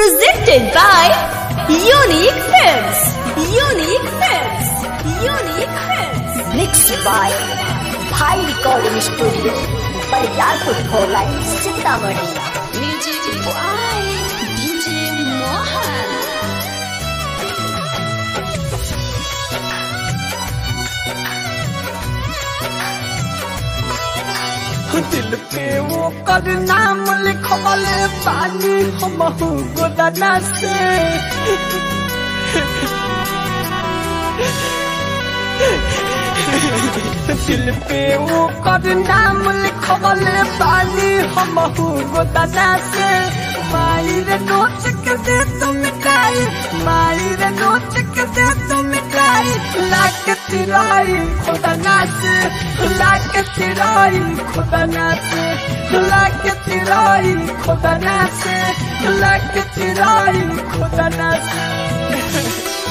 Presented by Unique Films. Unique Films. Unique Films. Mixed by Bhai Recording Studio, Bariarpur Bhola, Sitamarhi. Music by DJ Mohan. दिल पे वो कर नाम लिखवाले पानी हम गोदाना से दिल पे वो कर नाम लिखवाले पानी हम गोदाना से मायर नोच के दे तुम मिटाई मायर नोच के दे तुम मिटाई लाख तिराई खुदा नाच लाख तिराई खुदा नाच लाख तिराई खुदा नाच लाख तिराई खुदा नाच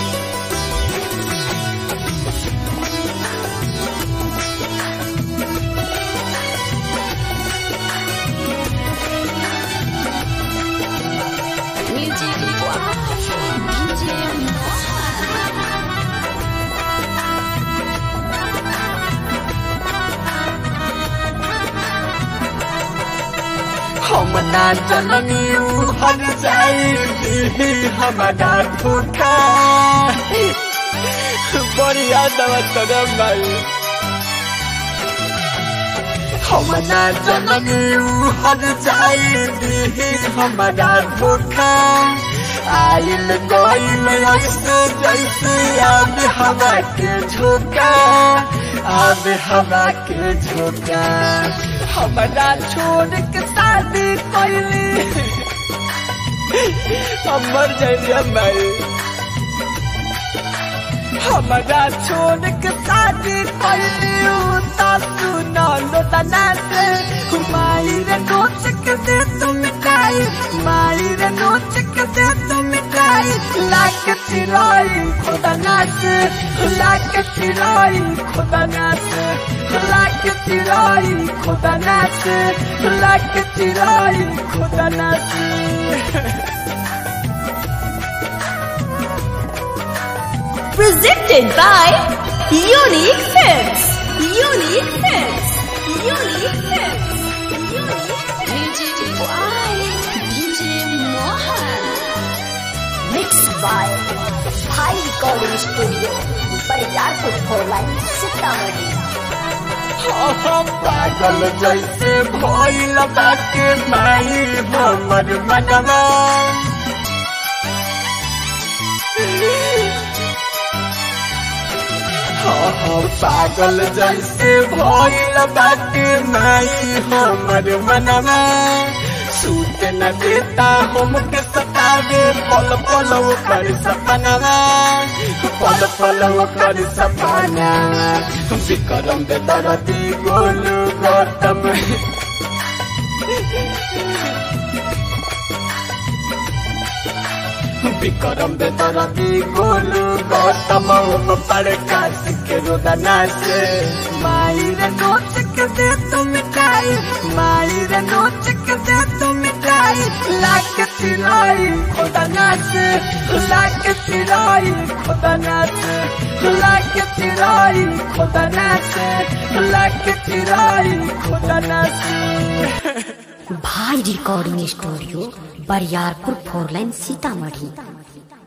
Music by DJ Mohan. हम ना जननी हर जाई हमारा धोखा बढ़िया दवा तरम भाई हम ना जननी हर जाई हमारा धोखा आइल गइल ऐसे जैसे आब हवा के झोंका आब हवा के झोंका हमारा छोड़ के शादी कैली हम मर जाइए भाई हमारा छोड़ के शादी कैली सुना लो तना से मायर नोच के दे तुम मिटाई मायर नोच के दे तुम मिटाई लाख चिराई खुदा नाच लाख चिराई खुदा नाच लाख चिराई खुदा नाच लाख चिराई खुदा नाच Presented by Unique Films. Unique Films. Unique Films. Music by DJ Mohan. Mixed by Bhai Recording Studio, Bariarpur Bhola, Sitamarhi. हम पागल जैसे भइल बाटे माई हमर मनवा हम पागल जैसे भइल बाटे माई हमर मनवा सूत न देता हमके सतावे पल पल कर सपनवा पल पल कर सपना विक्रम दे दरदी गोलू गौतम विक्रम दे दरदी गोलू गौतम पर काश के रोदना से मायर नोच के दे तुम मिटाई मायर नोच के दे तुम मिटाई लाख चिराई खुदा नाच लाख चिराई खुदा नाच लाख चिराई खुदा नाच लाख चिराई खुदा नाच Bhai Recording Studio, Bariarpur Bhola, Sitamarhi.